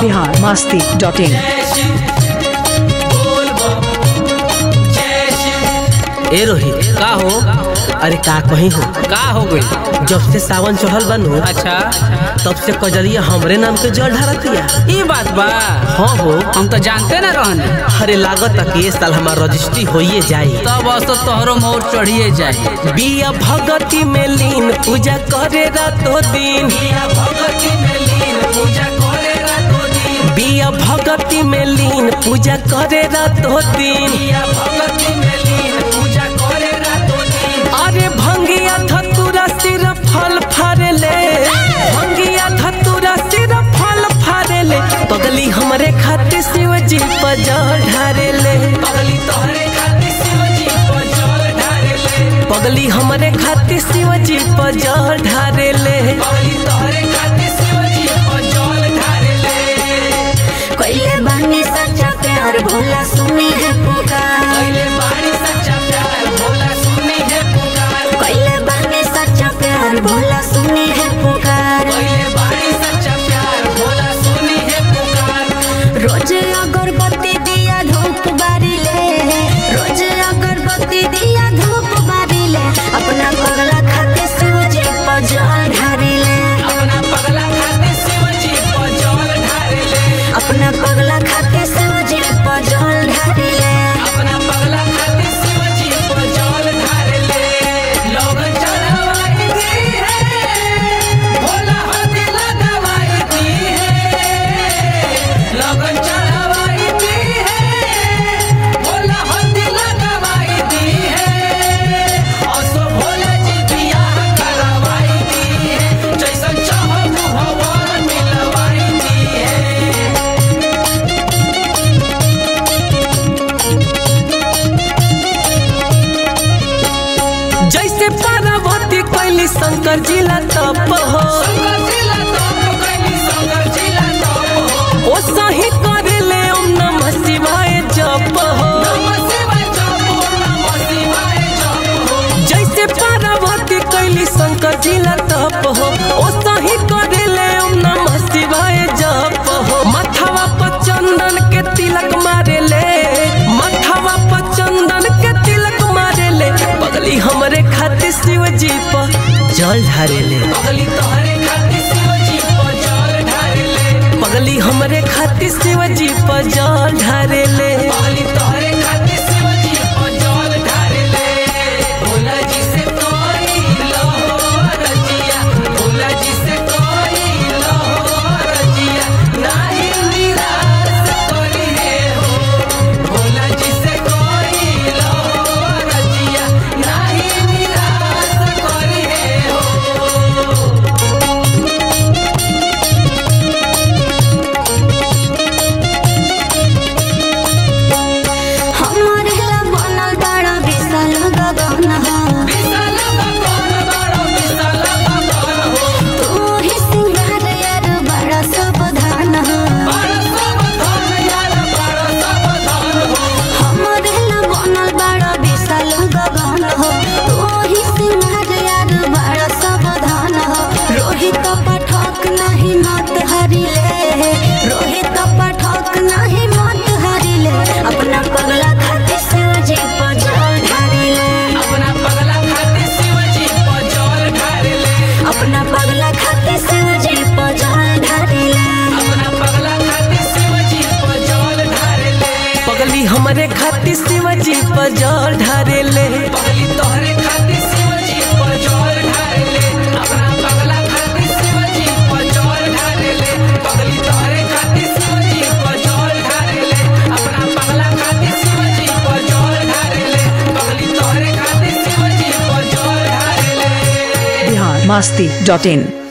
Bihar Masti dot in ए रोहित का हो अरे का कहीं हो का हो गई जब से सावन चढ़ल बनू अच्छा तब से कजरिया हमरे नाम के जल ढारतिया ई बात बा हाँ हो हम तो जानते ना रहने अरे लागत कि ये साल हमार रजिस्ट्री होइए जाई तब असो तोहरो मोर चढ़िए जाए बिया भगती में लीन पूजा करे रातो दिन बिया भगती में लीन पूजा करे रातो दिन बिया भगती में लीन पूजा करे रातो दिन बिया भगती में लीन पूजा करे रातो दिन अरे भंगिया धतुरा सिर फल फाड़ले भंगिया धतुरा सिर फल फाड़ले पगली हमरे खातिर शिव जी पर जल ढारेले पगली तोहरे खातिर शिवजी पर जल ढारेले पगली हमरे खातिर शिव जी पर जल ढारेले पगली तोहरे खातिर शिवजी पर जल ढारेले कोइले बानी सच्चा प्यार भोला सुनी है पुकार पहले बाड़ी सच्चा प्यार भोला सुनी है पुकार कोइले बानी सच्चा प्यार भोला सुनी है पुकार पहले बाड़ी सच्चा प्यार भोला सुनी है पुकार रोज अगरबत्ती दिया धूप बारी ले रोज अगरबत्ती दिया धूप बारी ले अपना पगला खाते शिव जी पर जल ढारी ले अपना पगला खातिर शिवजी पर जल ढारेले अपना पगला खाते शिव जी पर जल ढारी ले अपना पगला खातिर शिवजी पर जल ढारेले लोग चढ़ावाई दी है भोला हाथ लगावाई दी है लोग चढ़ावाई दी है भोला हाथ लगावाई दी है असो भोला जी बियाह करवाई दी है जैसन चाहो भगवान मिलवाई दी है जैसे पार्वती कैली शंकर जिला तप हो शंकर जिला तप कैली शंकर जिला तप हो ओ सही करेले ओम नमः शिवाय जप हो नमः शिवाय जप हो नमः शिवाय जप हो जैसे पार्वती कैली शंकर जिला तप हो ओ सही करेले ओम नमः शिवाय जप हो मथवा पर चंदन के तिलक मारेले मथवा पर चंदन के तिलक मारेले पगली हमरे खातिर शिव जी पर जल ढारेले पगली तोहरे खातिर शिवजी पर जल ढारेले पगली हमरे खातिर शिव जी पर जल ढारेले पगली तोहरे खातिर शिवजी पर जल ढारेले भोला जी से कोई लहो रजिया भोला जी से कोई लहो रजिया नाही निराश करी है हो भोला जी से कोई लहो रजिया नाही निराश करी है हो हमर ला बनल बड़ा विशाल गगन हो विशाल भगवान बड़ो विशाल भगवान हो तू ही सिंगार यार बड़ा सावधान हो बड़ा सावधान यार बड़ा सावधान हो हमर ला बनल बड़ा विशाल गगन हो तू ही सिंगार यार बड़ा सावधान हो रोहित पाठक नहीं मत हरिले रोहित पाठक नहीं मत हरिले अपना पगला खाते शिवजी पर जल ढारिले अपना पगला खातिर शिवजी पर जल ढारेले अपना पगला खाते शिवजी पर जल ढारिले अपना पगला खातिर शिवजी पर जल ढारेले पगली हमरे खातिर शिव जी पर जल ढारेले पगली तोहरे खातिर शिवजी पर जल ढारेले अपना पगला खातिर शिवजी पर जल ढारेले पगली तोहरे खातिर शिवजी पर जल ढारेले अपना पगला खातिर शिवजी पर जल ढारेले पगली तोहरे खातिर शिवजी पर जल ढारेले बिहार मास्ती डॉट इन